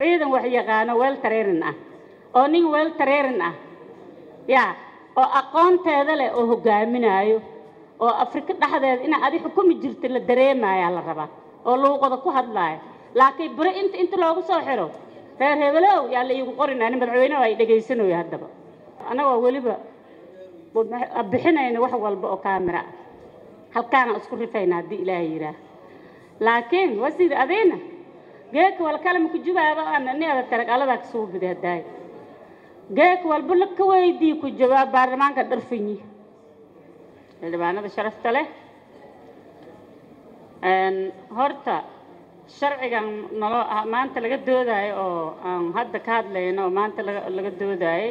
ciidan wax yaqaano weel tareerin ah oo nin weel tareerin ah yaa oo aqoonteeda leh oo hogaaminaayo oo afrika dhexdeeda inaa adi xukumi jirta la dareemayaa la rabaa oo luuqada ku hadlaayo laakiin bere inta inta loogu soo xiro reer hebelow yaa la iigu qorinaa nin madaxweyneha ay dhegaysanayo haddaba annagoo weliba bixinayna wax walba oo kaamira ah halkaana isku rifayna haddii ilaahay yidhaah laakiin wasiir adayna geeka wal kalamka jubaaba ana ni ada tarag aladaa kasoo bidi haddaay geek walba la ka weydii ku jawaab baarlamaanka dharfanyi xildhibaanada sharafta leh horta sharcigan naloo maanta laga doodaayo oo aan hadda ka hadlayno oo maanta laga laga doodaayo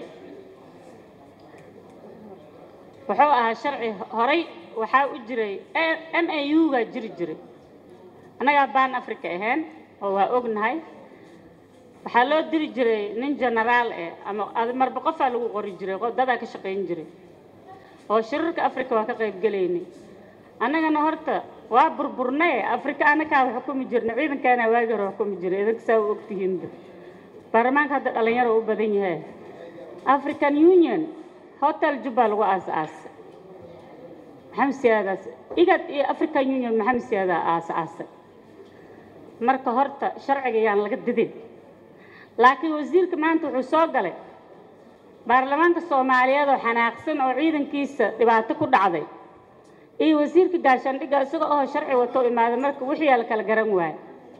wuxuu ahaa sharci horay waxaa u jiray m a u gaa jiri jiray annagaa baan africa ahayn oo waa ognahay waxaa loo diri jiray nin genaraal eh ama marba qofaa lagu qori jiray dadaa ka shaqayn jiray oo shirarka africa waa ka qayb gelaynay annagana horta waa burburnaye africa anakaa xukumi jirna ciidankaana waagi hore xukumi jiray idinka saa u ogtihiinba baarlamaanka hadda dhalinyaro u badan yahay african union hotel jubba lagu aas-aasay maxamed siyaadaas igad iyo african union maxamed siyaadaa aas-aasay marka horta sharciga yaan laga didin laakiin wasiirka maanta wuxuu soo galay baarlamaanka soomaaliyeed oo xanaaqsan oo ciidankiisa dhibaato ku dhacday iyo wasiirka gaashaandhigga isaga oo sharci wato imaaday marka wixii la kala garan waayo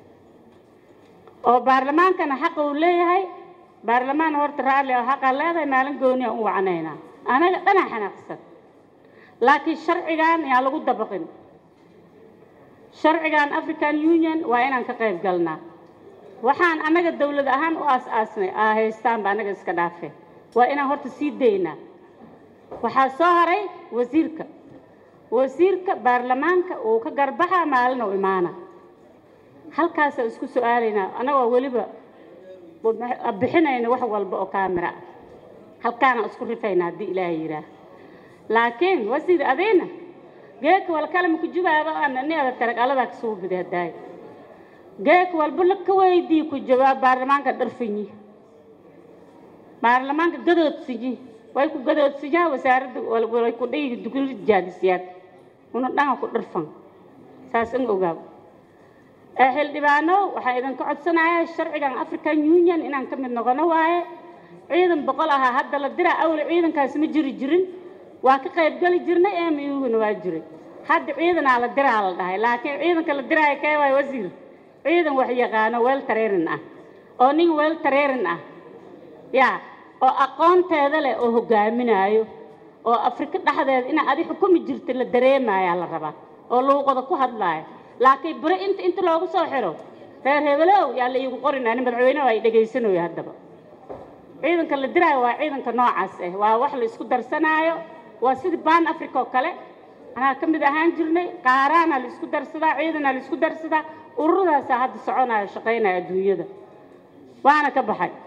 oo baarlamaankana xaqa uu leeyahay baarlamaan horta raalli oo xaqaa leedahay maalin gooni aan u wacnaynaa anaga dhanaa xanaaqsan laakiin sharcigan yaa lagu dabaqin sharcigan african union waa inaan ka qayb galnaa waxaan annaga dawlad ahaan u aas-aasnay aa haystaanba annaga iska dhaafe waa inaan horta sii daynaa waxaa soo haray wasiirka wasiirka baarlamaanka uu ka garbaxa maalin u imaana halkaasa isku su-aalaynaa annagoo weliba bixinayna wax walba oo kaamira ah halkaana isku rifayna haddii ilaahay yidhaah laakiin wasiir adayna geeka wal kalamka jubaaba ana ni ada tarag aladaa kasoo bidi haddaay geek walba la ka weydii ku jawaab baarlamaanka dharfanyi baarlamaanka gadoodsinyi way ku gadoodsinyaa wasaaradda way ku dhihi dugli jaadisiyaad una dhanga ku dharfan saas in ogaab ee xildhibaano waxaa idinka codsanayaa sharcigan african union inaan ka mid noqono waaye ciidan boqol ahaa hadda la diraa awle ciidankaas ma jiri jirin waa ka qayb geli jirnay emuguna waa jiray hadda ciidanaa la diraa la dhahay laakiin ciidanka la diraayo kee waay wasiir ciidan wax yaqaano weel tareerin ah oo nin weel tareerin ah yaa oo aqoonteeda leh oo hogaaminaayo oo afrika dhexdeeda inaa adi xukumi jirta la dareemayaa la rabaa oo luuqada ku hadlaayo laakiin bere inta inta loogu soo xiro reer hebelow yaa la iigu qorinaa nin madaxweyneha ay dhegaysanayo haddaba ciidanka la diraayo waa ciidanka noocaas ah waa wax la isku darsanaayo waa sidii baan africa oo kale anaa ka mid ahaan jirnay qaaraana la isku darsadaa ciidanaa la isku darsadaa ururadaasa hadda soconaayo shaqaynaya adduunyada waana ka baxay